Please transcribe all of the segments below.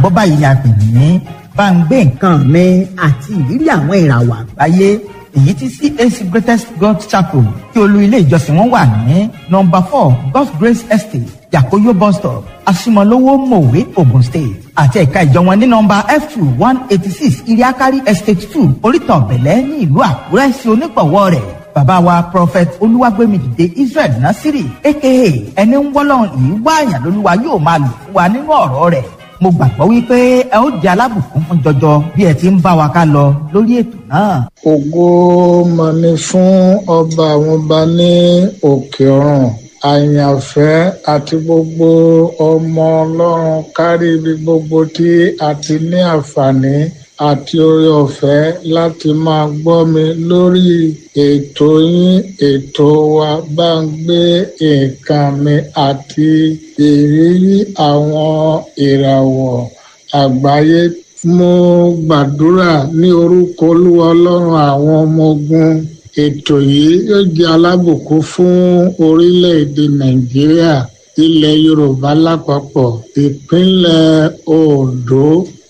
bọ́ báyìí ni a pè ní bá ń gbé nǹkan mi àti ìrírí àwọn ìràwọ̀ àgbáyé èyí tí CAC Greatest God Chapel tí olú ilé ìjọsìn wọn wà ní nọ́mbà four God's Grace Estate Yakoyo bus stop Asimolowo Mowe Ogun State àti ẹ̀ka ìjọ wọn ní nọ́mbà F two one eighty six Iriakari Estate two Oríta Ọ̀bẹ̀lẹ̀ ní ìlú Àkúrẹ́ sí onígbọ̀wọ́ rẹ̀ bàbá wa prophet olúwàgbẹ́mìdìde Israel Nasiri aka ẹni ń wọ́lọ́run yìí wáàyàn lólúwa yóò máa lò fún wa nínú ọ̀rọ̀ rẹ̀ mo gbàgbọ́ wípé ẹ ó di alábùkún fún jọjọ bí ẹ ti ń bá wa ká lọ lórí ètò náà. ògo mà ní fún ọba àwọn ọba ní òkè ọ̀run àyànfẹ́ àti gbogbo ọmọ ọlọ́run kárí ibi gbogbo tí a ti ní àǹfààní àti oore ọ̀fẹ́ láti máa gbọ́ mi lórí ètò yín ètò wa bá ń gbé nǹkan mi àti ìrírí àwọn ìràwọ̀ àgbáyé mo gbàdúrà ní orúkọ olúwa ọlọ́run àwọn ọmọ ogun ètò yìí yóò jẹ́ alábùkún fún orílẹ̀-èdè nàìjíríà ilẹ̀ yorùbá lápapọ̀ ìpínlẹ̀ ondo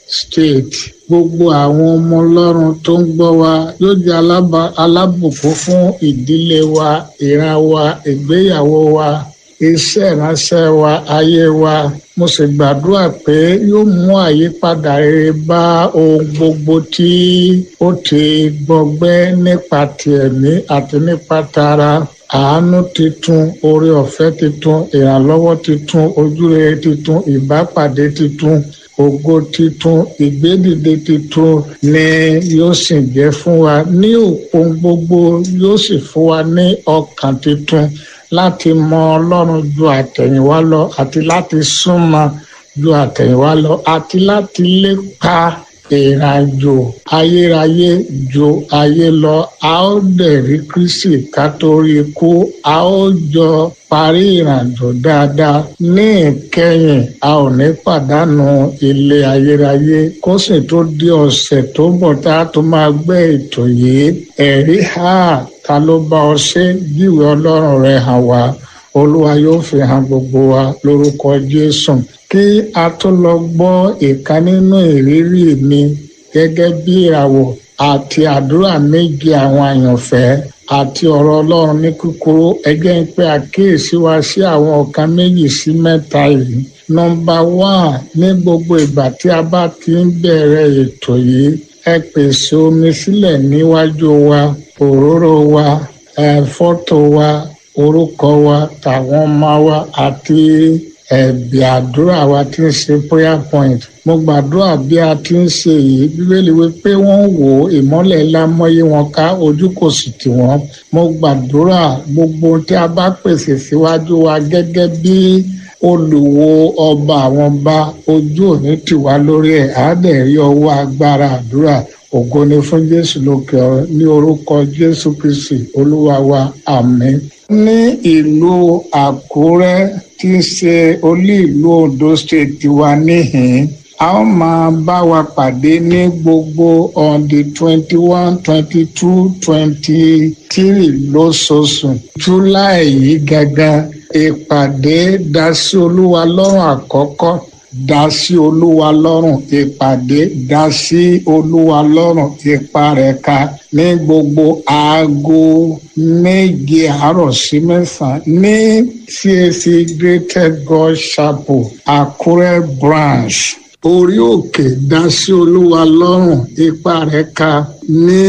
state gbogbo àwọn ọmọ ọlọ́run tó ń gbọ́ wa yóò jẹ́ alábùkún fún ìdílé wa ìran wa ìgbéyàwó wa iṣẹ́ ìránṣẹ́ wa ayé wa mo sì gbàdúrà pé yóò mú àyípadà rere bá ohun gbogbo tí ó ti gbọgbẹ́ nípa ti ẹ̀mí àti nípa tara àánú titun oore ọ̀fẹ́ titun ìrànlọ́wọ́ titun ojúrere titun ìbápàdé titun ògo titun ìgbédìde titun ni yóò sì jẹ́ fún wa ní òpin gbogbo yóò sì fún wa ní ọkàn titun láti mọ ọlọ́run ju àtẹ̀yìnwá lọ àti láti súnmọ́ ju àtẹ̀yìnwá lọ àti láti lépa ìrìnàjò ayérayé ju ayé lọ a ó dẹ̀ rí kristi ká tó rí ikú a ó jọ parí ìrìnàjò dáadáa ní ìkẹyìn a ò ní pàdánù ilé ayérayé kó sì tó di ọ̀sẹ̀ tó bọ̀ tá a tó máa gbé ètò yìí ẹ̀rí ha ta ló bá ọ ṣe jíwèé ọlọ́run rẹ̀ hàn wá olúwa yóò fi hàn gbogbo wa lórúkọ jésù kí a tó lọ gbọ́ ìkan nínú ìrírí mi gẹ́gẹ́ bí ìràwọ̀ àti àdúrà méje àwọn àyànfẹ́ àti ọ̀rọ̀ ọlọ́run ní kúkúrú ẹgbẹ́ ń pẹ́ àkíyèsí wa sí àwọn ọ̀kan méjì sí mẹ́ta yìí nọ́mbà wán ní gbogbo ìgbà tí a bá ti ń bẹ̀rẹ̀ ètò yìí ẹ pèsè omi sílẹ̀ níwájú wa òróró wa ẹ fọ́tò wa orúkọ wa tàwọn ọmọ wa àti ẹ̀bì àdúrà wa tí ń ṣe prayer point mo gbàdúrà bí a ti ń ṣe yìí bíbélì wípé wọ́n wò ó ìmọ́lẹ̀ ńlá mọ́yé wọn ká ojú kò sì tì wọ́n mo gbàdúrà gbogbo tí a bá pèsè síwájú wa gẹ́gẹ́ bí olùwo ọba àwọn ọba ojú òní tì wá lórí ẹ̀ á dẹ̀ rí ọwọ́ agbára àdúrà ògo ni fún jésù lókè ọ̀run ní orúkọ jésù kristi olúwa wa àmín. ní ìlú àkúrẹ́ tí í ṣe olú ìlú ondo state wa níhìn a ó máa bá wa pàdé ní gbogbo on the twenty one twenty two twenty three lóṣooṣù july yìí gangan ìpàdé dasí olúwa lọ́rùn àkọ́kọ́ dá sí olúwa lọ́rùn ìpàdé dá sí olúwa lọ́rùn ipa rẹ̀ ka ní gbogbo aago méje àárọ̀ sí mẹ́sàn-án ní CAC Greater God Chapel Àkúrẹ́ branch orí òkè dá sí olúwa lọ́rùn ipa rẹ̀ ka ní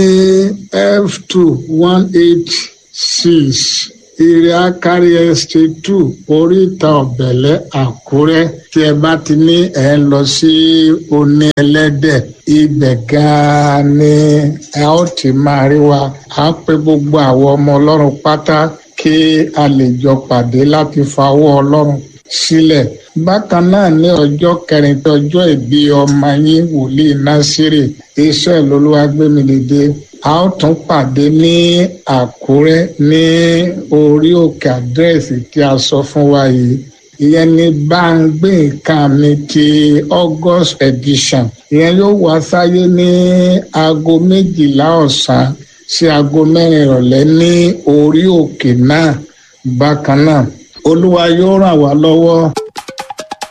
f two one eight six Iriakari Estate two oríta ọ̀bẹ̀lẹ̀ Àkúrẹ́ tí ẹ bá ti ní ẹ̀ ń lọ sí oní ẹlẹ́dẹ̀ ibẹ̀ gan-an ni ẹ ó ti máa rí wa à ń pe gbogbo àwọn ọmọ ọlọ́run pátá kí a lè jọ pàdé láti fa owó ọlọ́run sílẹ̀ bákan náà ní ọjọ́ kẹrin tí ọjọ́ ìbí ọmọ yín wòlíì násírì iṣẹ́ ìlólúwàgbémìdìde a ó tún pàdé ní àkúrẹ́ ní orí òkè àdírẹ́sì tí a sọ fún wa yìí ìyẹn ní bá ń gbé nǹkan mi ti august edition ìyẹn yóò wá sáyé ní aago méjìlá ọ̀sán sí aago mẹ́rin ìrọ̀lẹ́ ní orí òkè náà bákan náà olúwa yóò ràn wá lọ́wọ́.